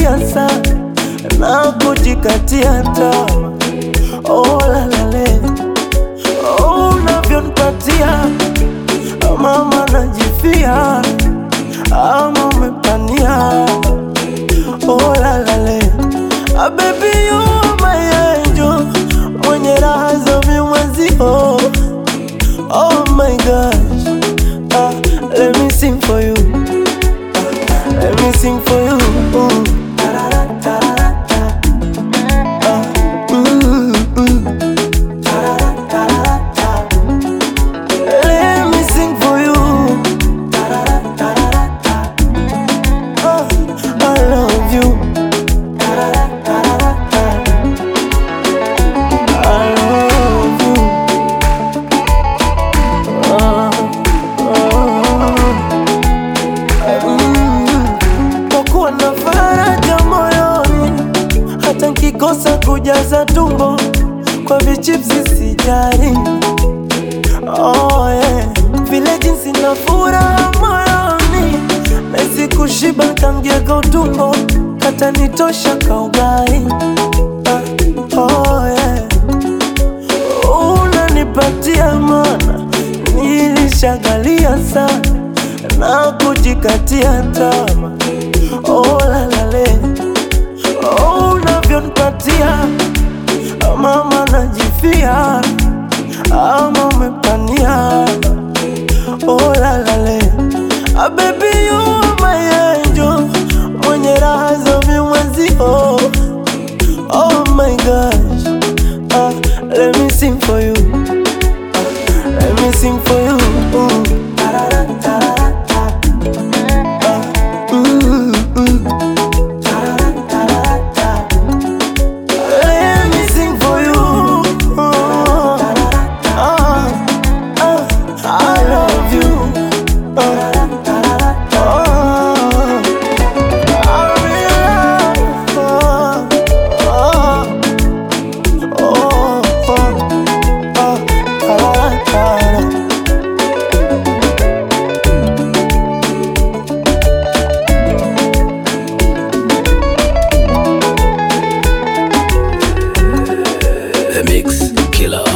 nishagandalia sana na kujikatia tamaa. Oh, lalale oh, unavyonipatia mama najifia ama umepania oh, lalale ah, baby you are my angel mwenye raha za mimwezio oh my gosh ah, let me sing for you ah, let me sing for you Ooh. Ah, mm, mm. Let me sing for you. Oh, I love you. I love you. Oh, oh. Mm. Kwa kuwa na faraja moyoni, hata nkikosa kujaza tumbo kwa vichipsi sijari. Oh, yeah. Vile jinsi na furaha moyoni Mezi kushiba kangiega utumbo Kata nitosha kaugai ah, oh, yeah. Unanipatia mana Nilishagalia sana Na kujikatia tama Oh, lalale oh, Unavyonipatia Mama najifia ama umepania oh, lalale ah, baby you are my angel mwenye raha za mimwezio oh my gosh ah, let me sing for you ah, let me sing for you Ooh. Ah, mm, mm. Let me sing for you. Oh, ah, ah, I love you. Oh, oh, I really love. Oh, oh, oh, oh, oh, ah, ah, ah. The Mix Killer.